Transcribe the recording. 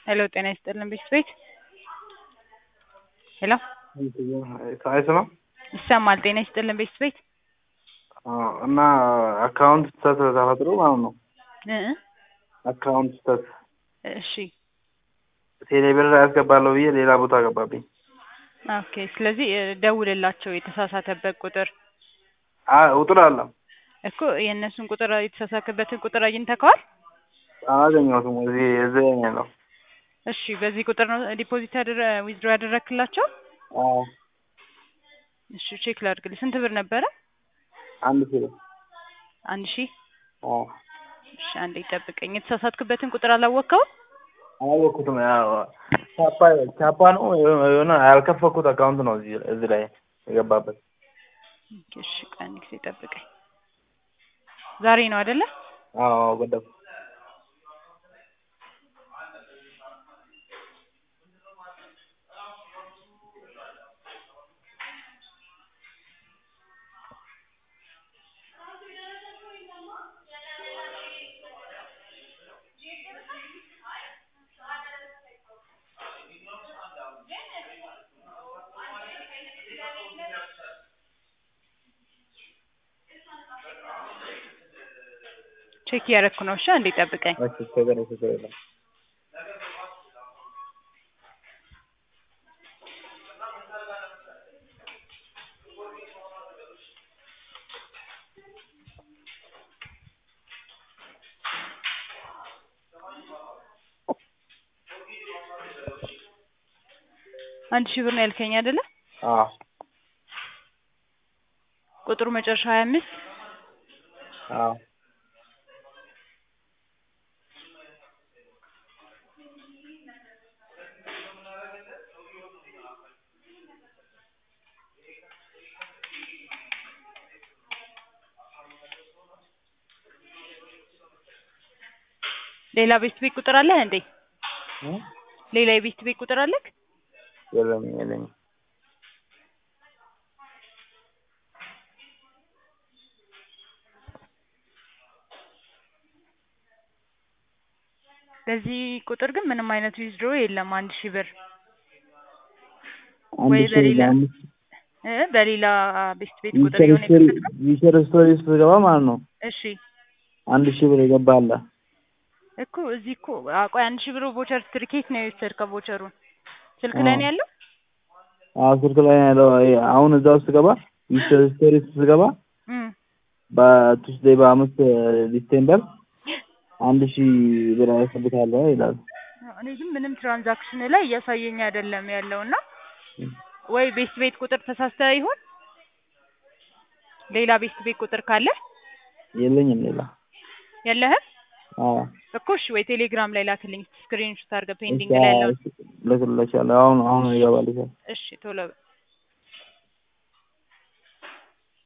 ሄሎ ጤና ይስጥልን ቤት ቤት ሄሎ አይሰማም ይሰማል። ጤና ይስጥልን ቤት ቤት እና አካውንት ስተት ተፈጥሮ ማለት ነው። እ አካውንት ስተት እሺ ቴሌብር ያስገባለሁ ብዬ ሌላ ቦታ ገባብኝ። ኦኬ። ስለዚህ እ ደውልላቸው የተሳሳተበት ቁጥር አ- ቁጥር አለ እኮ የእነሱን ቁጥር የተሳሳተበትን ቁጥር አግኝተከዋል? አላገኘሁትም። እዚህ እዚህ ላይ ነው ያለው። እሺ በዚህ ቁጥር ነው ዲፖዚት ያደረ ዊዝድሮ ያደረክላቸው? አዎ እሺ ቼክ ላድርግልህ። ስንት ብር ነበረ? አንድ ኪሎ አንድ ሺህ አዎ እሺ አንዴ ጠብቀኝ። የተሳሳትክበትን ቁጥር አላወቅከውም? አላወቅኩትም። ያው ቻፓ ቻፓ ነው የሆነ ያልከፈኩት አካውንት ነው እዚህ እዚህ ላይ የገባበት። ኦኬ፣ እሺ ቆይ አንድ ጊዜ ጠብቀኝ። ዛሬ ነው አይደለ? አዎ ገደብ ቼክ እያደረኩ ነው። እሺ አንዴ ጠብቀኝ። እሺ ችግር ችግር የለም። አንድ ሺህ ብር ነው ያልከኝ አይደለ? አዎ ቁጥሩ መጨረሻ ሀያ አምስት አዎ ሌላ ቤት ቤት ቁጥር አለህ እንዴ? እ? ሌላ የቤት ቤት ቁጥር አለህ? የለኝም የለኝም። በዚህ ቁጥር ግን ምንም አይነት ዊዝድሮ የለም። አንድ ሺህ ብር አንድ ወይ ሺህ በሌላ ለአንድ እ በሌላ ቤት ቤት ቁጥር ዊቸር የሆነ ስቶሪ የከፈትከው? ዊቸር ስቶሪ ውስጥ ስገባ ማለት ነው እሺ አንድ ሺህ ብር የገባ አለ። እኮ እዚህ እኮ አ፣ ቆይ አንድ ሺህ ብር ቮቸር ትርኬት ነው የወሰድከው? ቮቸሩን ስልክ ላይ ነው አዎ። ያለው? አዎ ስልክ ላይ ነው ያለው። ይሄ አሁን እዛ ውስጥ ስገባ ዊቸር ስቶሪ ውስጥ ስገባ እም በቱስዴይ በአምስት ዲሴምበር አንድ ሺህ ብር ያስገብታለሁ ይላል። እኔ ግን ምንም ትራንዛክሽን ላይ እያሳየኝ አይደለም ያለው እና ወይ ቤት ቤት ቁጥር ተሳስተህ ይሆን? ሌላ ቤት ቤት ቁጥር ካለ የለኝም ሌላ። የለህም አዎ እኮ እሺ፣ ወይ ቴሌግራም ላይ ላክልኝ ስክሪንሾት አድርገህ ፔንዲንግ እሺ ላይ ያለው። ልክልሻለሁ። አሁን አሁን ይገባልሻል። እሺ ቶሎ በል።